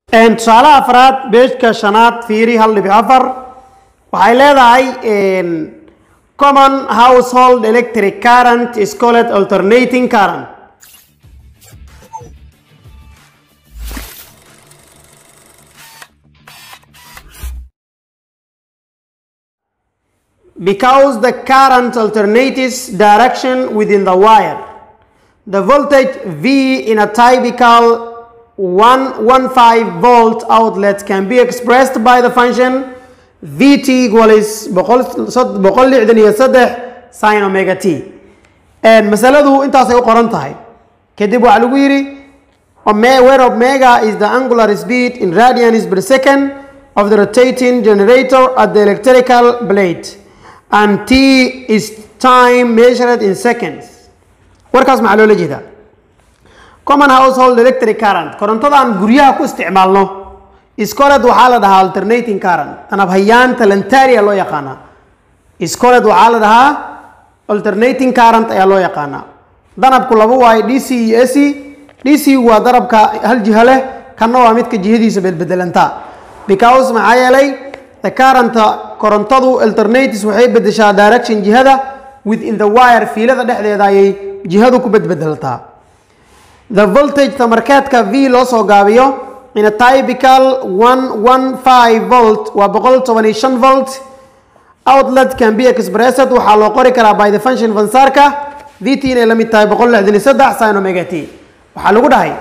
tusaalaha afraad beejka shanaad fiiri hal dhibic afar waxay leedahay common household electric current is called alternating current because the current alternates direction within the wire. The voltage V in a typical 115 volt outlet can be expressed by the function Vt equals boqol lixdan iyo saddex sin omega t masaladu intaasay u qoran tahay kadib waxaa lagu yidhi where omega is the angular speed in radians per second of the rotating generator at the electrical plate and t is time measured in seconds warkaas maxaa loola jeedaa common household electric current korontadan guryaha ku isticmaalno iscoled waxaa la dhahaa alternating current tanabhayaan talantaria loo yaqaanaa iscoled waxaa la dhahaa alternating current ayaa loo yaqaanaa danabku laba waayo d c iyo ac d c waa darabka hal jiho leh kanna waa midka jihadiisa bedbedelantaa because maxaa yeelay the current korontadu alternates waxay bedeshaa direction jihada within the wire fiilada dhexdeeda ayay jihadu ku bedbedeltaa the voltage tamarkeedka v loo soo gaabiyo in a typical 115 volt waa boqol toban iyo shan volt outlet can be expressed waxaa loo qori karaa by the function fansarka v t inay la mid tahay boqol lixdan iyo saddex sin omega t waxaa lagu dhahay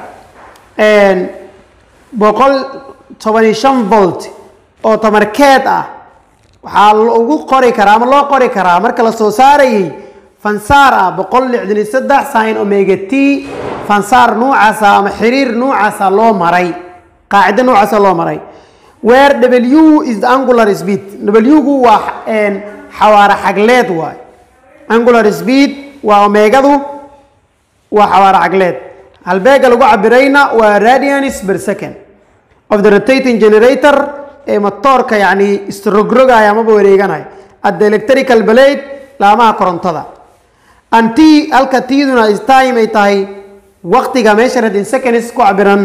boqol toban iyo shan volt oo tamarkeed ah waxaa lagu qori karaa ama loo qori karaa marka la soo saarayay fansaar ah boqol lixdan iyo saddex sin omega t fansaar nuucaasa ama xiriir nuucaasa loo maray qaacido nuucaasa loo maray where w is the angular speed w-gu waa xawaare xagleed waay angular speed waa omegadu waa xawaare xagleed halbeega lagu cabirayna waa radians per second of the rotating generator ee matoorka yani isrogrogaya amaba wareeganaya at the electrical blade laamaha korontada and t halka tiduna is time ay tahay waqtiga measured in seconds ku cabiran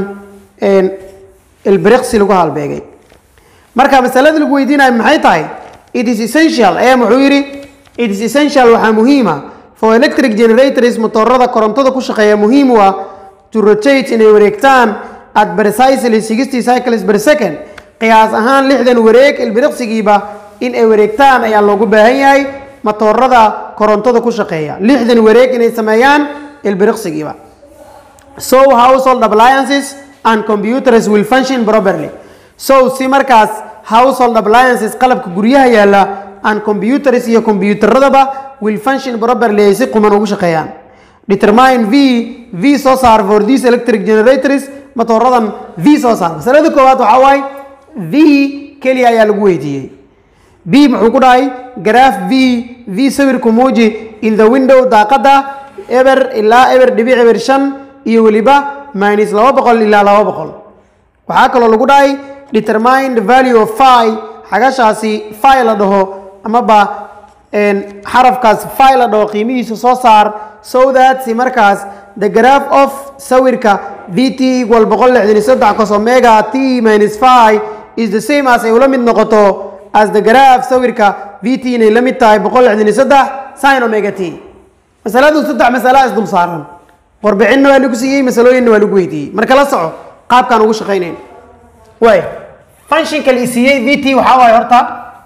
ilbiriqsi lagu halbeegay marka masalada lagu weydiinayo maxay tahay it is essential ee muxuu yidhi it is essential waxaa muhiima for electric generators motoorada korontada ku shaqeeya muhiim u ah to rotate inay wareegtaan at precisely sixty cycles per second qiyaas ahaan lixdan wareeg ilbiriqsigiiba in ay wareegtaan ayaa loogu baahan yahay matoorada korontada ku shaqeeya lixdan wareeg inay sameeyaan ilbiriqsigiiba so household appliances and computers will function properly so si markaas household appliances qalabka guryaha yaala and computers iyo computeradaba will function properly ay si quman ugu shaqeeyaan determine v v soo saar for these electric generators matooradan v soo saar masalada koowaad waxaa waaye v keliya ayaa lagu weydiiyey b muxuu ku dhahay graph v v sawirku muuji in the window daaqada eber ilaa eber dhibic eber shan iyo weliba minus laba boqol ilaa laba boqol waxaa kaloo lagu dhahay determine the value of phi xagashaasi phi la dhaho amaba xarafkaas phi la dhaho qiimihiisa soo saar so that si markaas the graph of sawirka v t equal boqol lixdan iyo saddex cos omega t minus phi is the same as ay ula mid noqoto as the graph sawirka v t inay la mid tahay boqol lixdan iyo saddex sin omega t masaladu saddex masala isdul saaran warbixinna waa lagu siiyey masalooyinna waa lagu weydiiyey marka la soco qaabkaan ugu shaqaynayn way functionka la isiiyey v t waxaa waaye horta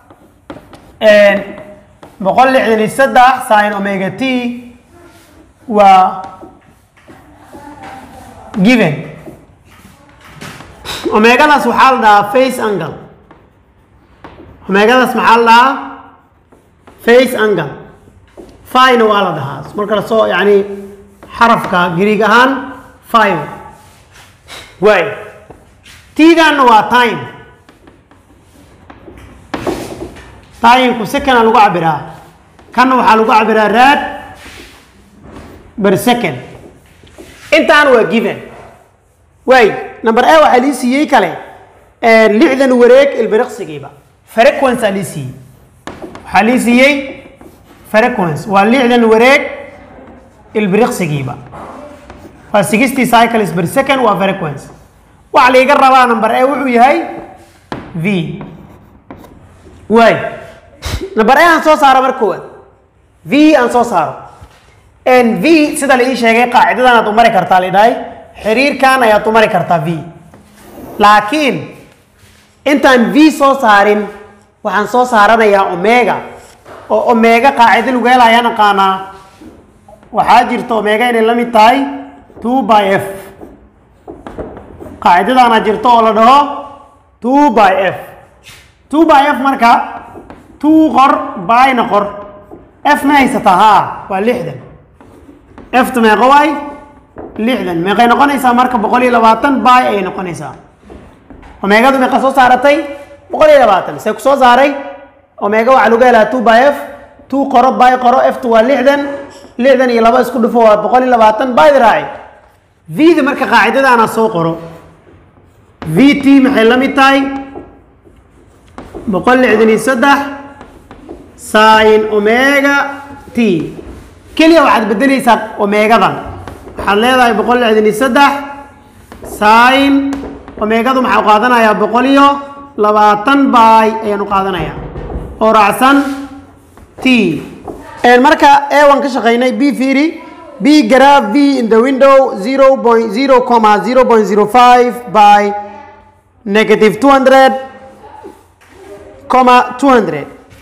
boqol lixdan iyo saddex sin omega t waa given omegadaas waxaa la dhahaa face angle omegadaas maxaa la dhahaa face angle fina waa la dhahaa marka lasoo yani xarafka griig ahaan five way tiidanna waa time timku secona lagu cabiraa kanna waxaa lagu cabiraa rad ber second intaan waa given way number a waxaa lii siiyey kale lixdan wareeg ilbiriqsigiiba frequence aa lii siiyey waxaa lii siiyey frequence waa lixdan wareeg ilbiriqsigiiba waa sixty cycles per second waa frequence waxa laiga rabaa number a wuxuu yahay v waay number a aan soo saaro mar koowaad v aan soo saaro v sida la ii sheegay qaacidadan aad u mari kartaa la dhahay xiriirkan ayaad u mari kartaa v laakiin intaan v soo saarin waxaan soo saaranayaa omega oo omega qaacido lagu helaya naqaanaa waxaa jirta omega inay la mid tahay two by f qaacidadaana jirto oo la dhaho two by f two by f marka two qor byna qor f ma haysataa haa waa lixdan efta meeqo waay lixdan meeqay noqonaysaa marka boqol iyo labaatan by ayay noqonaysaa omegadu meeqa soo saaratay boqol iyo labaatan see ku soo saaray omega waxaa lagu helaa two by f two qoro by qoro eftu waa lixdan lixdan iyo laba isku dhufo waa boqol iyo labaatan byda raaci v-da marka qaacidadaana soo qoro v t maxay la mid tahay boqol lixdan iyo saddex sin omega t keliya waxaad bedeleysaa omegadan waxaad leedahay boqol lixdan iyo saddex sin omegadu maxaa qaadanayaa boqol iyo labaatan by ayaanu qaadanayaa oo raacsan t marka ewan ka shaqeynay b fiiri b graph v in the window zero point zero comma zero point zero five by negative two hundred comma two hundred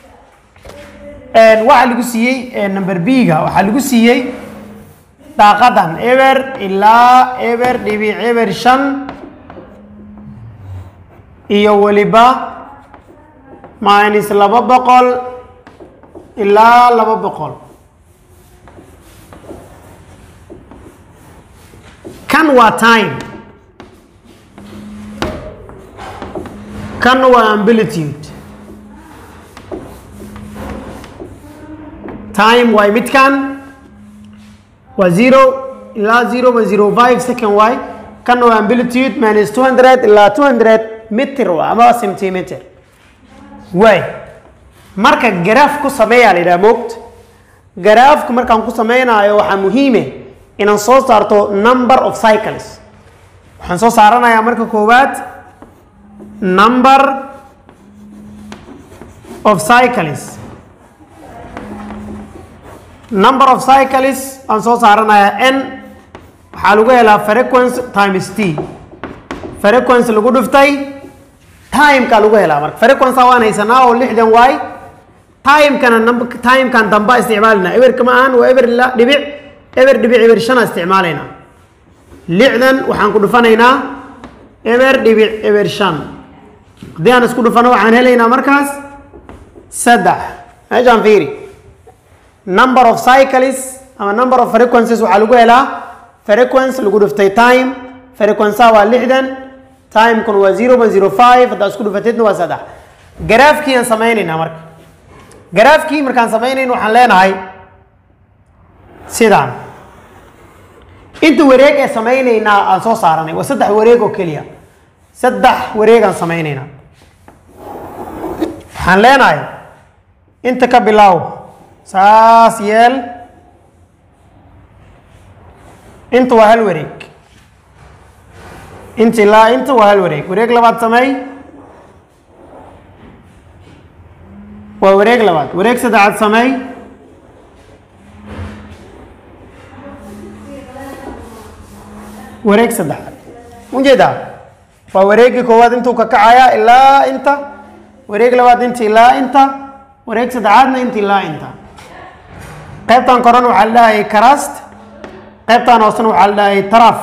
waxaa lagu siiyey number b-ga waxaa lagu siiyey daaqadan eber ilaa eber dhibic eber shan iyo weliba minus laba boqol ilaa laba boqol kan waa time kan waa amplitude time waay midkan waa zero ilaa zero point zero five second waay kan waa amplitude minus two hundred ilaa two hundred meter waa ama centimeter waay marka garaaf ku sameeyaa la yidhaha moogta garaafku markaan ku sameynaayo waxaa muhiime inaan soo saarto number of cycles waxaan soo saaranayaa marka koowaad number of cycles number of cycles aan soo saaranayaa n waxaa lagu helaa frequence times t frequence lagu dhuftay timeka lagu helaa marka frequence waan haysanaa oo lixdan waay timekana timekan damba isticmaalina eberka ma ahan waa eber ilaa dhibic eber dhibic eber shana isticmaalayna lixdan waxaan ku dhufanaynaa eber dhibic eber shan haddii aan isku dhufano waxaan helaynaa markaas saddex meeshaan fiiri number of cycles ama number of frequencies waxaa lagu helaa frequence lagu dhuftay time frequenceha waa lixdan timekuna waa zero point zero five haddaa isku dhufatidna waa saddex garaafkii aan samaynaynaa marka garaafkii markaan samaynayn waxaan leenahay sidaan inta wareeg ee samaynaynaa aan soo saaranay waa saddex wareeg oo keliya saddex wareeg aan samaynaynaa waxaan leenahay inta ka bilaaw saas yeel inta waa hal wareeg inta ilaa inta waa hal wareeg wareeg labaad sameey waa wareeg labaad wareeg saddexaad sameey wareeg saddexaad ujeedaa waa wareegii koowaad intuu ka kacaya ilaa inta wareeg labaad inta ilaa inta wareeg saddexaadna inta ilaa inta qaybtan korena waxaa la dhahayay karast qaybtan hoosena waxaa la dhahayay taraf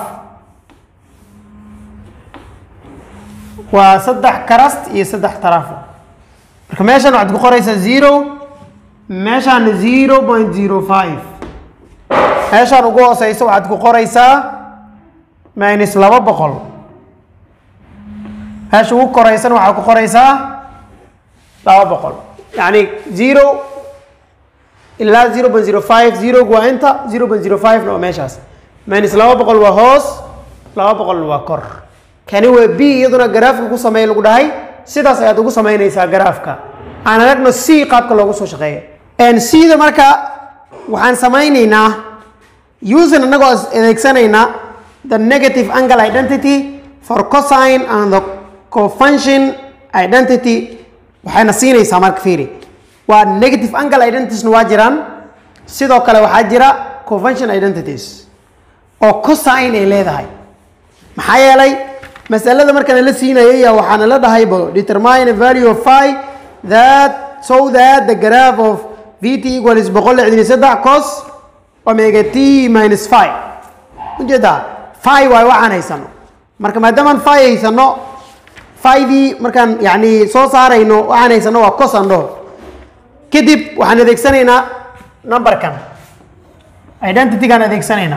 waa saddex karast iyo saddex taraf marka meeshan waxaad ku qoraysaa zero meeshaana zero point zero five meeshaan ugu hooseysa waxaad ku qoraysaa minus laba boqol meesha ugu koreysana waxaad ku qoraysaa laba boqol yacni zero ilaa zero point zero five zerogu waa inta zero point zero five na waa meeshaas minus laba boqol waa hoos laba boqolna waa kor kani waa b iyaduna garaafka ku sameey lagu dhahay sidaas ayaad ugu samaynaysaa garaafka aan aragno c qaabka loogu soo shaqeeya cda marka waxaan samaynaynaa usin anagoo adeegsanaynaa the negative angle identity for cosine and the cofunction identity waxayna siinaysaa marka fiiri waa negative angle identitiesna waa jiraan sidoo kale waxaa jira convention identities oo cosine ay leedahay maxaa yeelay masalada markaan la siinayay waxaana la dhahaybo determine a value of phi that so that the graph of vt equal is boqol lixdan iyo saddex cos omega t minus phi ujeedaa phi waay waxaan haysano marka maadaamaan phi haysano phi-dii markaan yani soo saarayno waxaan haysano waa cos aan dhaho kadib waxaan adeegsanaynaa numberkan identitygaan adeegsanaynaa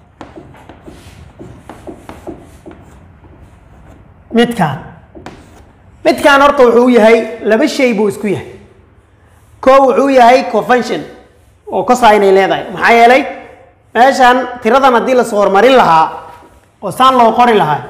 midkaan midkaan horta wuxuu yahay laba shay buu isku yahay koo wuxuu yahay convention oo kosa inay leedahay maxaa yeelay meeshaan tiradan haddii lasoo hormarin lahaa oo saan loo qori lahaa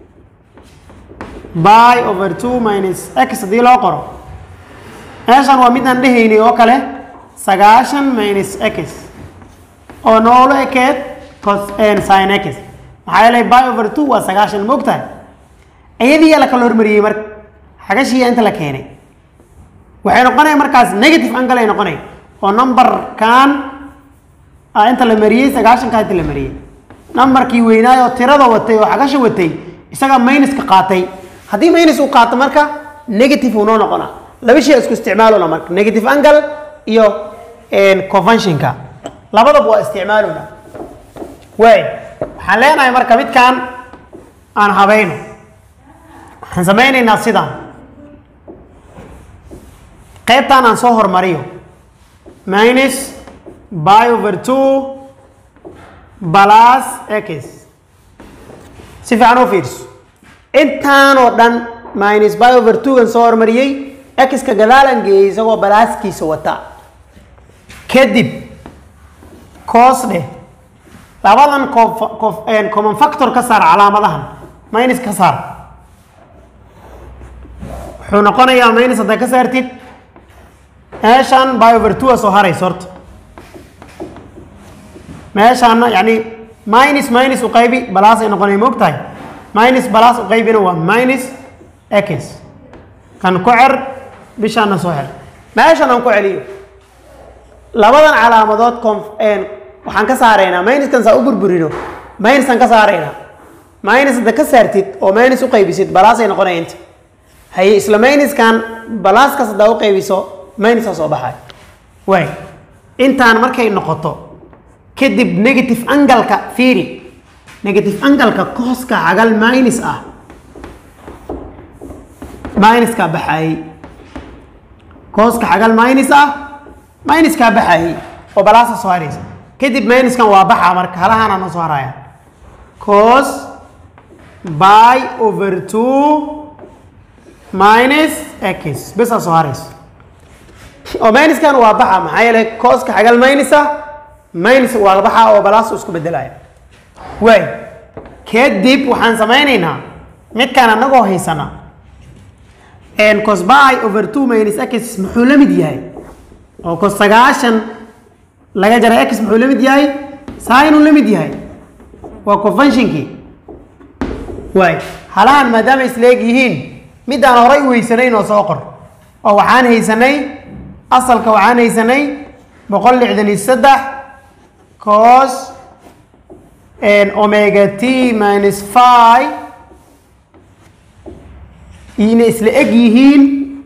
by over two minus x haddii loo qoro meeshaan waa midaan dhehaynay oo kale sagaashan minus x oo noolo ekeed cos sin x maxaa yeelay by over two waa sagaashan moogtahay iyadiiyaa la kala hormariyey marka xagashiiya inta la keenay waxay noqonaya markaas negative angle ay noqonay oo numberkan inta la mariyey sagaashanka inta la mariyey numberkii weynaay oo tirada watay oo xagasha watay isagaa minuska qaatay haddii minus uu qaato marka negative uu noo noqona laba shay isku isticmaaluna marka negative angle iyo conventionka labadaba waa isticmaaluna waay waxaan leenahay marka midkan aan habayno waxaan samaynaynaa sidaan qaybtaan aan soo hormariyo minus by over two plus x si fiican u fiirso intaan oo dhan minus by over two-gan soo hormariyey x-ka gadaalan geeyey isagoo balaaskiisa wata kadib coos dheh labadan common factor ka saar calaamadahan minus ka saar wuxuu noqonayaa minus haddaa ka saartid meeshaan by over two a soo harayso horta meeshaana yani minus minus u qaybi balaas ay noqonaya moog tahay minus balaas u qaybina waa minus x kan ku cer bishaana soo xer meeshan aan ku celiyo labadan calaamadood waxaan ka saaraynaa minuskan saa u burburino minusaan ka saaraynaa minus hadda ka saartid oo minus u qaybisid balaas ay noqonaya inta haye isla minuskan balaaskaas haddaa u qaybiso minusa soo baxay waay intaan markay noqoto kadib negative angalka fiiri negative angalka kooska cagal minus ah minuskaa baxayey kooska cagal minus ah minuskaa baxayey oo balaasa soo haraysa kadib minuskan waa baxa marka halahaana noo soo haraya cos by over two minus x besaa soo haraysa oo minuskan waa baxa maxaa yeelay kooska xagal minus ah minus waa baxa oo balaas isku bedelaya waay kadib waxaan samaynaynaa midkaan anagoo haysana cos by over two minus x muxuu la mid yahay oo cos sagaashan laga jaray x muxuu la mid yahay sinuu la mid yahay waa conventionkii waay halahan maadaama isleeg yihiin midaan horay u haysanayn oo soo qor oo waxaan haysanay asalka waxaan haysanay boqol lixdan iyo saddex cos omega t minus five ina isla eg yihiin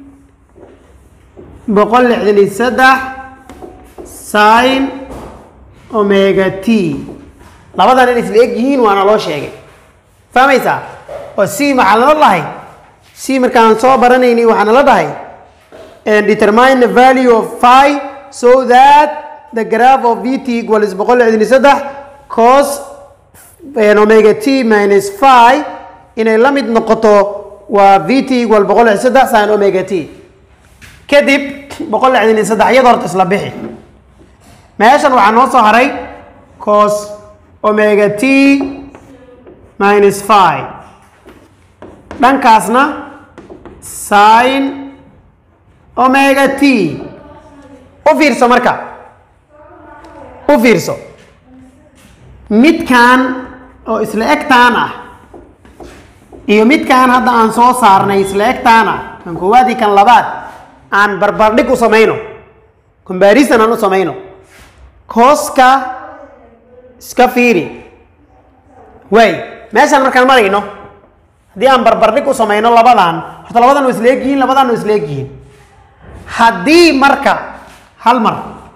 boqol lixdan iyo saddex sin omega t labadan in isla eg yihiin waana loo sheegay fahmaysaa oo c maxaa lala dhahay c markaan soo baranaynay waxaana la dhahay determine the value of phi so that the graph of vt equals boqol lixdan iyo saddex cos omega t minus phi inay la mid noqoto waa vt equal boqol lixdan saddex sin omega t kadib boqol lixdan iyo saddex iyada horta isla bixi meeshan waxaa noo soo haray cos omega t minus phi dhankaasna sin omega t u fiirso marka u fiirso midkan oo isla egtaan ah iyo midkaan hadda aan soo saarnay isla egtaana kan koowaad iyo kan labaad aan barbardhig u samayno comparison aan u samayno kooska iska fiiri waay meeshaan markaan marayno haddii aan barbardhig u samayno labadan horta labadan waa isla egyihiin labadan waa isla egyihiin haddii marka hal mar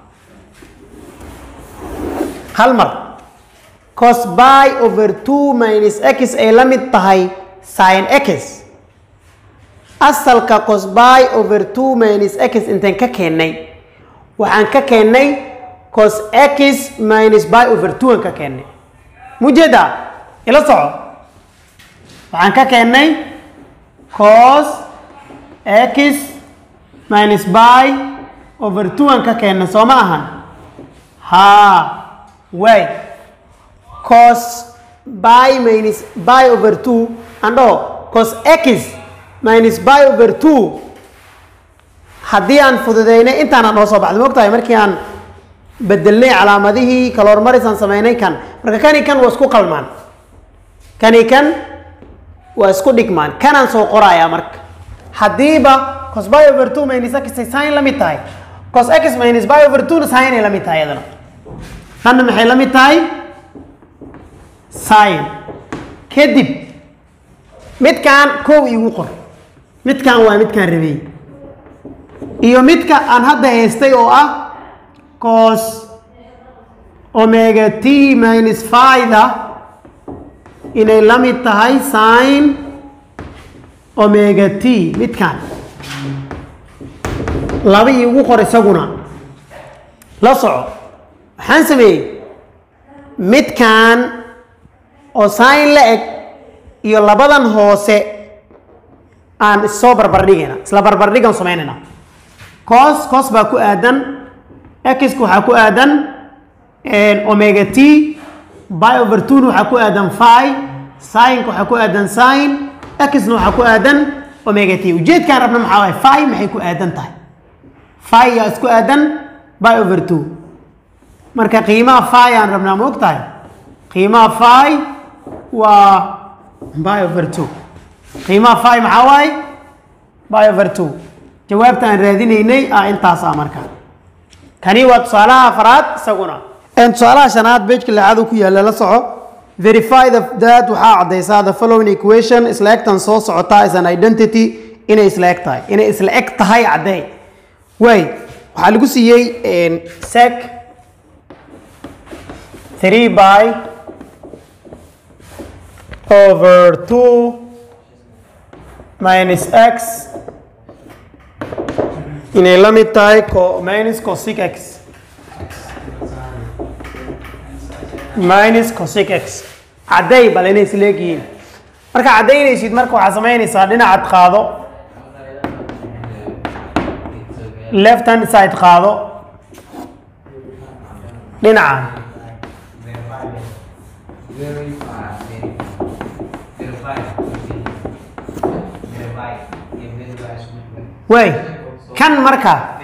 hal mar cos by over two minus x ay la mid tahay sin x asalka cos by over two minus x intaan ka keennay waxaan ka keennay cos x minus by over two aan ka keennay mujeeda ila soco waxaan ka keennay cos x minus by over two aan ka keennay soo ma ahan haa way cos by minus by over two aan dhaho cos x minus by over two haddii aan fududeynay intaanaan noo soo baxday ma ogtahay markii aan bedelnay calaamadihii kala hormaris aan sameynay kan marka kani kan waa isku qalmaan kani kan waa isku dhigmaan kanaan soo qorayaa marka haddiiba cos by over two minus x ay sin la mid tahay cos x minus by over two na sin ay la mid tahay iyadana tanna maxay la mid tahay sin kadib midkaan kow igu qor midkaan waa midkaan rabey iyo midka aan hadda haystay oo ah cos omega t minus fida inay la mid tahay sin omega t midkaan laba iigu qor isaguna la soco waxaan sameeyey midkaan oo sin la eg iyo labadan hoose aan issoo barbardhigayna isla barbardhigan samaynayna cos cos baa ku aadan x waxaa ku aadan omega t by over two na waxaa ku aadan phi sinka waxaa ku aadan sin x na waxaa ku aadan omega t ujeedkaan rabna maxaa waay phi maxay ku aadan tahay phi yaa isku aadan by over two marka qiimaha phi aan rabnaa ma og tahay qiimaha phi waa by over two qiimaha phi maxaa waaye by over two jawaabta aan raadinaynay ah intaas ah marka kani waa tusaalaha afraad isaguna tusaalaha shanaad bejka lixaad uu ku yaalla la soco verify the that waxaa caddaysaa the following equation isla egtan soo socotaa is an identity inay isla eg tahay inay isla eg tahay caddey way waxaa lagu siiyey sec three by over two minus x inay la mid tahay co minus cosic x minus cosic x cadday bal inay isla egyihiin marka caddaynaysid marka waxaa samaynaysaa dhinacad qaado left hand side qaado dhinaca way kan marka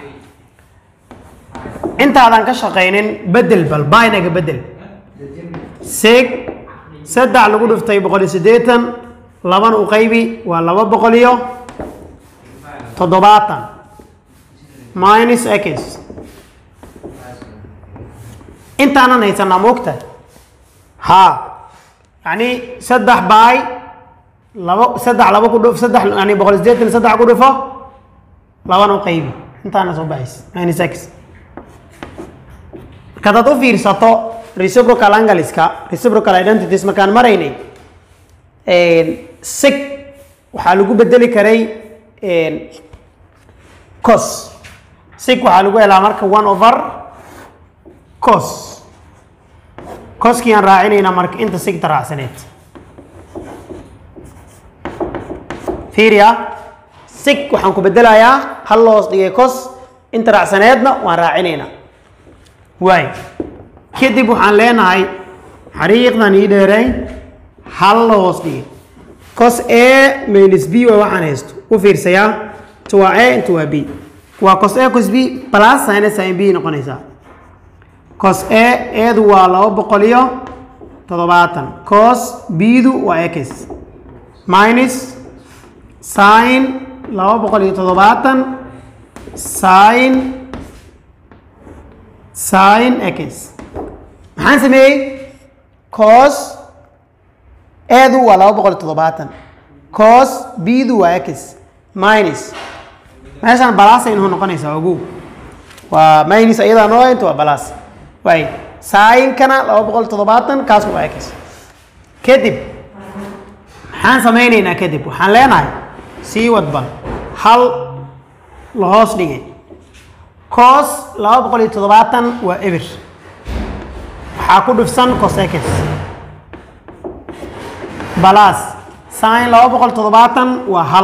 intaadan ka shaqaynin bedel bal baynaga bedel seg saddex lagu dhiftay boqol iyo siddeetan laban u qaybi waa laba boqol iyo toddobaatan minus x intaanan haysanaa moogta haa yacni saddex by laba saddex laba ku dhif saddex yani boqol iyo siddeetan saddex ku dhifo laban u qaybi intaana soo baxays minus x marka hadaad u fiirsato reciprocal angleska reciprocal identities markaan maraynay sig waxaa lagu bedeli karay cos sig waxaa lagu helaa marka one over cos coskii aan raacinaynaa marka inta sigta raacsaneed fiiriya sig waxaan ku bedelayaa hal loos dhigay cos inta raacsaneedna waan raacinaynaa waay kadib waxaan leenahay xariiqdan ii dheeray hal loos dhigay cos a minus b waa waxaan haysto u fiirsayaa inta waa a inta waa b waa cos a cos b plus sin sin b noqonaysaa cos a eedu waa laba boqol iyo toddobaatan cos b-du waa x minus sin laba boqol iyo toddobaatan sin sin x maxaan sameeyey cos eedu waa laba boqol iyo toddobaatan cos bdu waa x minus meeshaan balaas ay noo noqonaysaa ogow waa minus ayadaa noo inta waa balaas waay saayinkana laba boqol toddobaatan kaas waa x kadib maxaan sameyneynaa kadib waxaan leenahay sii wadba hal la hoos dhigay cos laba boqol iyo toddobaatan waa eber waxaa ku dhufsan cosex balaas sin laba boqol toddobaatan waa hal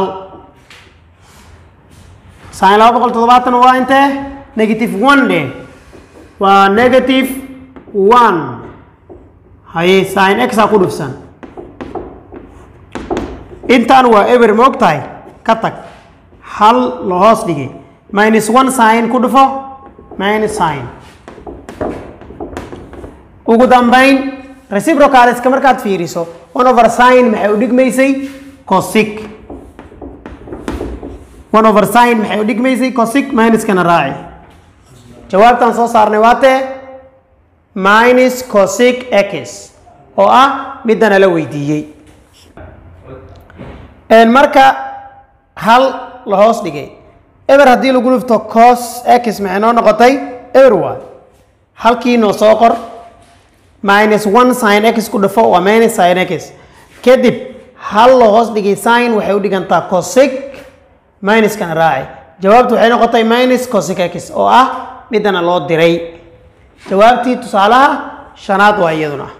sin laba boqol toddobaatan waa intee negative one dhe waa negative one haye sin x aa ku dhufsan intan waa eber ma og tahay ka tag hal la hoos dhigay minus one sin ku dhufo minus sin ugu dambayn reciprocaliska markaad fiiriso one over sin maxay u dhigmaysay cosic one over sin maxay u dhigmaysay cosic minuskana raaci jawaabtaan soo saarnay waa tee minus cosic x oo ah midana la weydiiyey marka hal la hoos dhigay eber haddii lagu dhufto cos x maxay noo noqotay eber waa halkii noo soo qor minus one sin x ku dhufo waa minus sin x kadib hal la hoos dhigay sin waxay u dhigantaa cosic minuskana raaci jawaabtu waxay noqotay minus cosic x oo ah midana loo diray jawaabtii tusaalaha shanaad waa iyaduna